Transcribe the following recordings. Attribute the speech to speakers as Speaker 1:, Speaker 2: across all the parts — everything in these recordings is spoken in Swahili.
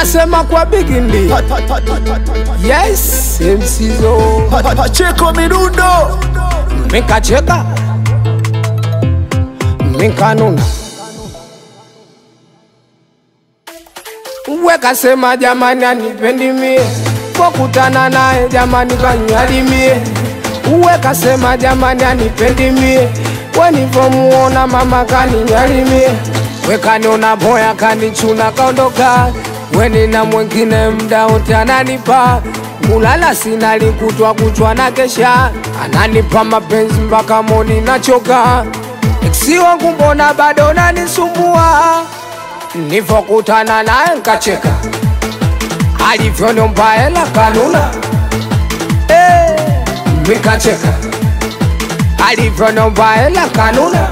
Speaker 1: nasema kwa bigindi yes msizo
Speaker 2: Pacheko midundo
Speaker 1: mikacheka mikanuna wekasema jamani anipendi mie pokutana naye jamani kanyalimie wekasema jamani anipendi mie wenivomuona mama kaninyalimie wekaniona boya kanichuna kaondoka wenina mwengine mda wote ananipa mulala sina likutwa kuchwa na kesha ananipa mapenzi mpaka moni nachoka eksi wangu mbona bado nanisumbua nivokutana naye nkacheka alivyoniomba hela kanuna Eh, mikacheka alivyoniomba hela kanuna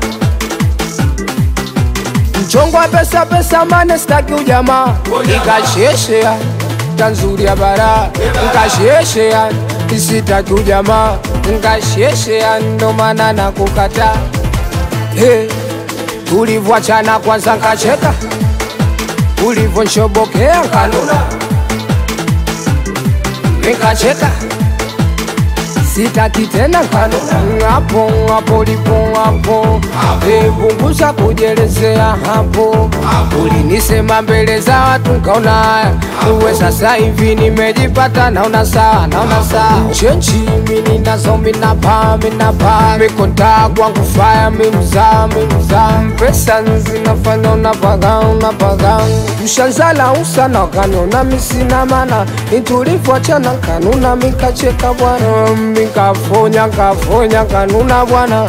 Speaker 1: mchongo wa pesa pesa mane staki ujamaa nikasheshea tanzuri ya bara nkasheshea isitaki ujamaa nkasheshea ndo maana nakukata hey. Ulivyoachana kwanza nkacheka, ulivyonshobokea kanuna nikacheka, sitaki tena kanuna. Hapo hapo lipo hapo, Eh, punguza kujelezea hapo. Ulinisema mbele za watu nkaona haya, uwe sasa hivi nimejipata, naona sawa, naona sawa. Chenji mini nazo minapa minapa, mikonta kwangu faya mimza mimza, pesa zinafanya unapaga unapaga, mshanzala usana kaniona misina mana, itulivyoachana kanuna mikacheka bwana, mikafonya kafonya kanuna bwana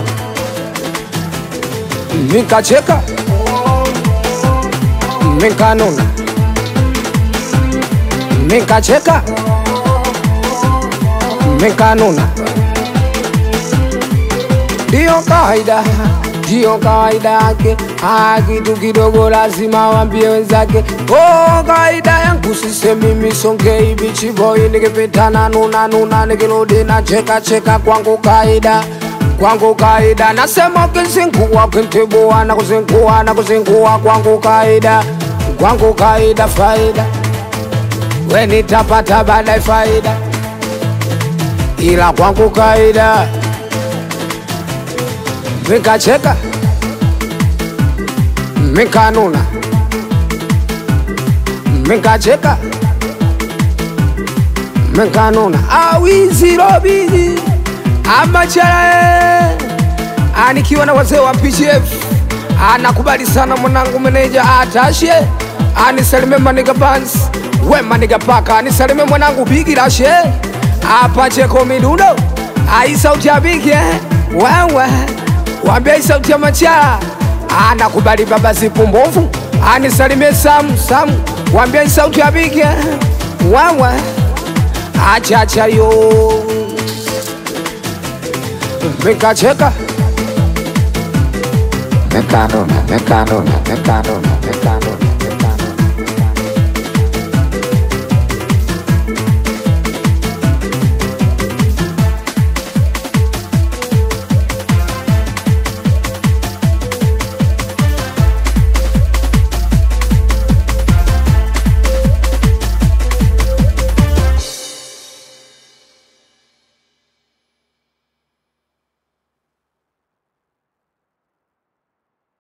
Speaker 1: mikacheka mikanuna mikacheka mikanuna ndiyo kawaida ndiyo kawaida yake Ah, kitu kidogo lazima wambie wenzake oh, kawaida yangu sisemi misongei bichiboi nikipitana nuna nuna nikirudi na cheka cheka kwangu kaida kwangu kaida nasema kizingua kintibua na kuzingua na kuzingua kwangu kaida kwangu kaida faida we nitapata baadaye faida ila kwangu kaida mikacheka mikanuna mikacheka mikanuna awizirobihi amacharae anikiwa na wazee wa PGF anakubali sana mwanangu meneja atashe anisalime maniga bans we maniga paka anisalime mwanangu bigi rashe apacheko midundo ai sauti ya bigi eh? wewe wambia hii sauti ya machara anakubali baba zipumbovu anisalimie samu samu wambia hii sauti ya bigi eh? wewe achacha yo mikacheka
Speaker 3: Mekanuna, mekanuna, mekanuna, mekanuna.